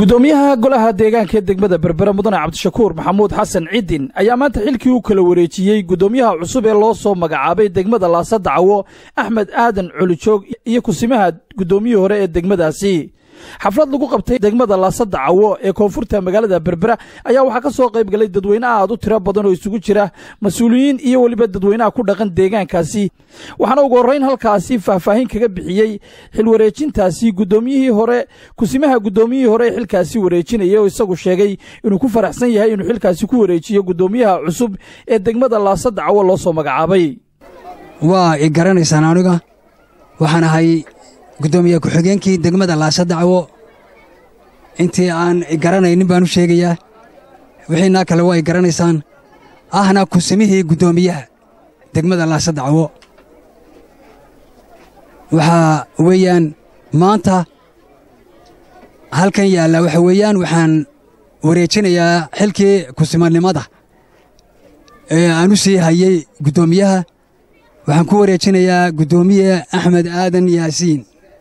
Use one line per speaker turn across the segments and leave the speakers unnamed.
gudoomiyaha golaha deegaanka ee degmada berbera mudane cabdishakuur maxamuud xasan cidin ayaa maanta xilkii u kala wareejiyey gudoomiyaha cusub ee loo soo magacaabay degmada laasadacawo axmed aadan colijoog iyo kusimaha gudoomiyihii hore ee degmadaasi xaflad lagu qabtay degmada laasadacawo ee koonfurta magaalada berbera ayaa waxaa ka soo qayb galay dadweyne aad u tiro badan oo isugu jira mas-uuliyiin iyo weliba dadweynaha ku dhaqan deegaankaasi waxaana ugu horrayn halkaasi faahfaahin kaga bixiyey xilwareejintaasi gudoomiyihii hore kusimaha gudoomiyihii hore ee xilkaasi wareejinaya oo isagu sheegay inuu ku faraxsan yahay inuu xilkaasi ku wareejiyo gudoomiyaha cusub ee degmada laasadacawo loo soo magacaabay
waa i garanaysaan aniga waxaan ahay guddoomiye ku-xigeenkii degmada laasadacwo intii aan i garanaynin baan u sheegayaa wixiinaa kale waa i garanaysaan ahna kusimihii guddoomiyaha degmada laasadacwo waxaa weeyaan maanta halkan yaalla waxa weeyaan waxaan wareejinayaa xilkii kusimanimada ee aan u sii hayey guddoomiyaha waxaan ku wareejinayaa guddoomiye axmed aadan yaasiin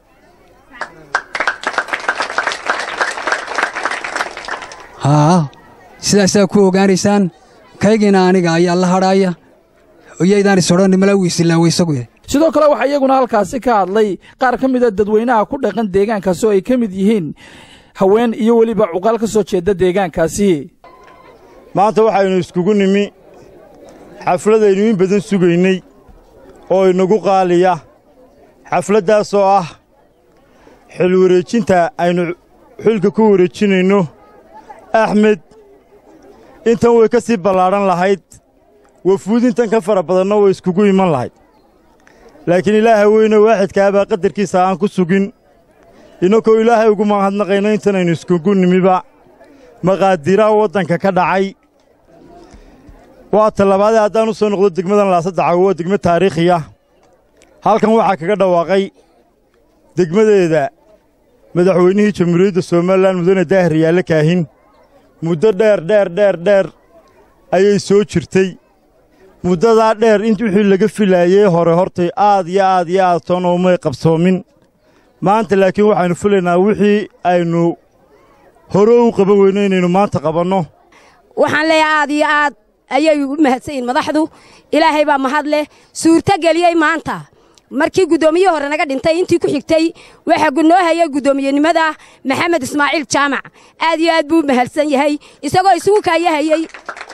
haa sidaasaa ku ogaanaysaan kaygiina aniga ayaa la hadhaaya iyaydaan isodhan mala wiisilaawo isagu
sidoo kale waxaa iyaguna halkaasi ka hadlay qaar ka mida dadweynaha ku dhaqan deegaankaasi oo ay ka mid yihiin haween iyo weliba cuqaal ka soo jeedda deegaankaasi
maanta waxaynu iskugu nimi xafladaynu in badan sugaynay oo inagu qaaliya xafladdaas oo ah xil wareejinta aynu xilka ku wareejinayno axmed intan way ka sii ballaadhan lahayd wafuud intan ka fara badanna way iskugu iman lahayd laakiin ilaaha weyne waaxidkaabaa qadarkiisa aan ku sugin innakoo ilaahay ugu mahadnaqayno intanaynu iskugu nimiba maqaadiiraha waddanka ka dhacay waa tallabaadee haddaan u soo noqdo degmadan laasaddacawo waa degmo taariikhiya halkan waxaa kaga dhawaaqay degmadeeda madaxweynihii jamhuuriyadda somalilan mudane daahir yaale kaahin muddo dheer dheer dheer dheer ayay soo jirtay muddadaa dheer in wixii laga filaayey hore hortay aad iyo aad iyo aad toona umay qabsoomin maanta laakiin waxaynu filaynaa wixii aynu hore u qaban weyno inaynu maanta qabanno
waxaan leeyahay aad iyo aad ayay u mahadsan yihin madaxdu ilaahay baa mahad leh suurto geliyey maanta markii guddoomiyihii hore naga dhintay intii ku xigtay waxaa noo hayay guddoomiyenimada maxamed ismaaciil jaamac aad iyo aad buu u mahadsan yahay isagoo isugu kaayahayey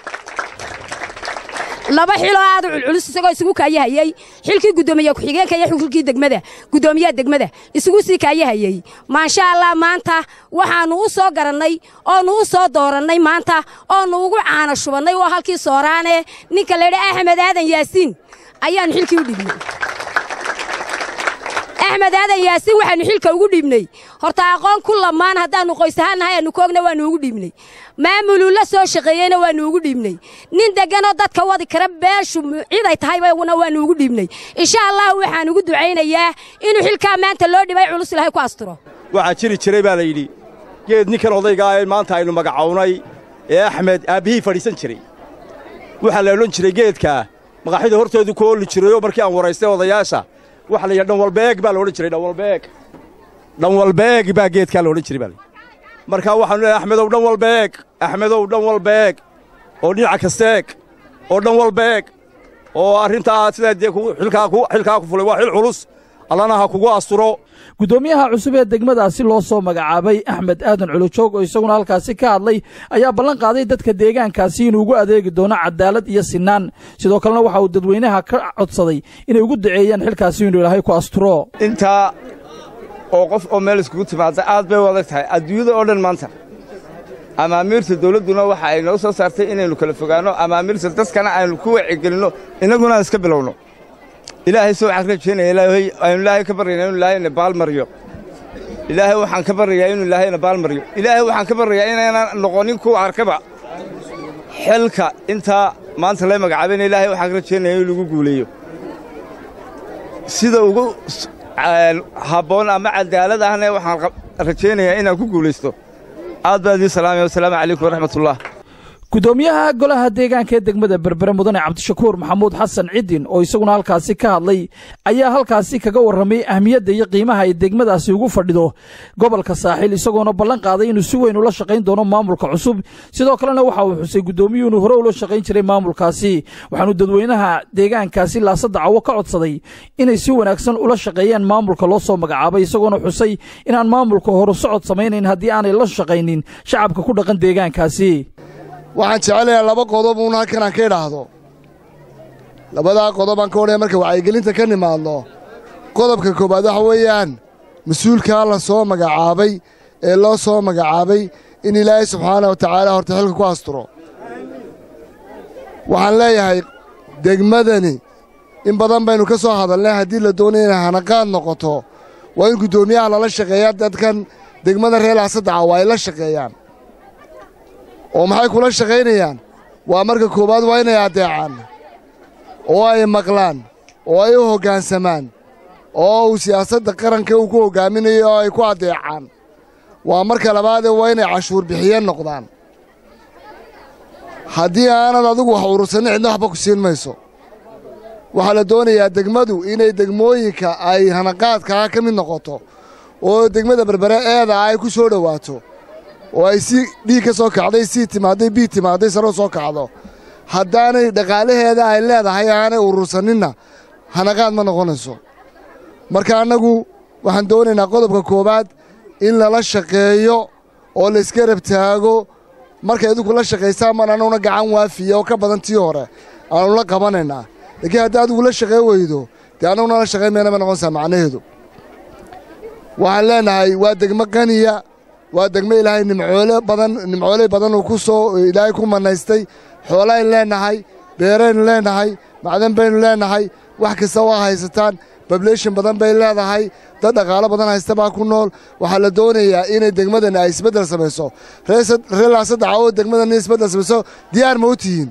laba xiloo aad u culculus isagoo isugu kaayahayey xilkii guddoomiye ku-xigeenka iyo xilkii degmada guddoomiyaha degmada isugu sii kaayahayey maasha allah maanta waxaannu u soo garannay oonu u soo doorannay maanta oonu ugu caana shubannay oo halkii sooraane ninka laydha axmed aadan yaasiin ayaannu xilkii u dhibnay axmed aadan yaasiin waxaannu xilka ugu dhiibnay horta aqoon ku lamaan haddaannu qoys ahaan nahay aannu koogna waannu ugu dhiibnay maamuluu la soo shaqeeyeyna waannu ugu dhiibnay nin degganoo dadka wadi kara beeshu ciday tahaybana waannu ugu dhiibnay insha allah waxaan ugu ducaynayaa inuu xilkaa maanta loo dhibay culus ilahay ku asturo
waxaa jiri jiray baa la yidhi geed ninkan odaygaa ee maanta aynu magacawnay ee axmed aabbihii fadhiisan jiray waxaa la odhan jiray geedkaa maqaxida hortoodu ku oolli jirayoo markii aan waraystay odayaasha waxa la yidhaha dhanwalbeeg baa la odhan jiray dhanwalbeeg dhanwalbeeg baa geedkaa la odhan jiray baa la markaa waxaanu leehay axmedow dhan walbeeg axmedow dhan walbeeg oo dhinaca kasteeg oo dhan walbeeg oo arrintaa sidaa dee xilkaa ku fulay waa xil culus allana ha kugu asturo
guddoomiyaha cusub ee degmadaasi loo soo magacaabay axmed aadan colojoog oo isaguna halkaasi ka hadlay ayaa ballan qaaday dadka deegaankaasi inuu ugu adeegi doono cadaalad iyo sinaan sidoo kalena waxa uu dadweynaha ka codsaday inay ugu duceeyaan xilkaasi inuu ilaahay ku asturo
intaa oo qof oo meel iskugu timaadda aad bay u adag tahay adduunyada oo dhan maanta amaamiirta dawladduna waxa ay noo soo saartay inaynu kala fogaanno amaamiirta dadkana aynu ku wacigelinno innaguna aan iska bilowno ilaahay soo waxaan rajaynaya ilaahay aynu ilaahay ka baryaynaa inuu ilaahayna baalmaryo ilaahay waxaan ka baryayaa inuu ilaahayna baalmaryo ilaahay waxaan ka baryayaa inaynan noqonin kuwa arkaba xilka intaa maanta lay magacaabayna ilaahay waxaan ka rajaynaya in lagu guuleeyo sida ugu habboon ama cadaalad ahna waxaan rajaynayaa inaan ku guulaysto aad baa idiin salaamaya wasalaamu calaykum waraxmatullah
gudoomiyaha golaha deegaanka ee degmada berbere mudane cabdishakuur maxamuud xasan cidin oo isaguna halkaasi ka hadlay ayaa halkaasi kaga warramay ahmiyadda iyo qiimaha ay degmadaasi ugu fadhido gobolka saaxiil isagoona ballan qaaday inuu si weyn ula shaqayn doono maamulka cusub sidoo kalena waxa uu xusay gudoomiyuhu inuu hore ula shaqayn jiray maamulkaasi waxaanu dadweynaha deegaankaasi laasada cawo ka codsaday inay si wanaagsan ula shaqeeyaan maamulka loo soo magacaabay isagoona xusay inaan maamulka horu socod samaynayn haddii aanay la shaqaynin shacabka ku dhaqan deegaankaasi
waxaan jecelayaa laba qodob uun halkan aan ka idhaahdo labadaa qodob aan ka odhaya marka wacyigelinta ka nimaadno qodobka koowaad waxa weeyaan mas-uulkaa la soo magacaabay ee loo soo magacaabay in ilaahay subxaana wa tacaala horta xilka ku asturo waxaan leeyahay degmadani in badan baynu ka soo hadalnay haddii la doonaya inay hanaqaad noqoto waa in guddoomiyaha lala shaqeeyaa dadkan degmada reer laasaddaca waa ay la shaqeeyaan oo maxay kula shaqaynayaan waa marka koowaad waa inay addeecaan oo ay maqlaan oo ay u hoggaansamaan oo uu siyaasadda qaranka uu ku hoggaaminayo oo ay ku addeecaan waa marka labaadee waa inay cashuur bixiyeen noqdaan haddii aanad adigu wax urursannin cidna waxba ku siin mayso waxaa la doonayaa degmadu inay degmooyinka ay hanaqaadkaa ka mid noqoto oo degmada berbere eeda ay ku soo dhowaato oo ay si dhiig ka soo kacday sii timaadday bii timaadday saro soo kacdo haddaanay dhaqaalaheeda ay leedahay aanay urursanninna hanaqaad ma noqonayso marka annagu waxaan doonaynaa qodobka koowaad in lala shaqeeyo oo layska rabtaago markay idinku la shaqaysaan maan annaguna gacan waafiya oo ka badan tii hore aannu la qabanaynaa laakiin haddii adigu la shaqayn weydo dee annaguna la shaqayn mayna ma noqonaysaa macnaheedu waxaan leenahay waa degmo qaniya waa degmo ilaahay nimcoole badan nimcooley badan uu ku soo ilaahay ku mannaystay xoolaaynu leennahay beeraynu leennahay macdan baynu leennahay wax kasta waa haysataan bableshin badan bay leedahay dad dhaqaalo badan haysta baa ku nool waxaa la doonayaa inay degmadani ay isbeddel samayso reer laasaddaca oo degmadani isbeddel samayso diyaar ma u tihiin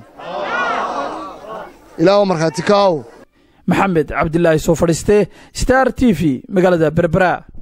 ilaah markhaati kaaw
maxamed cabdilaahi soo fadhiiste star t v magaalada berbera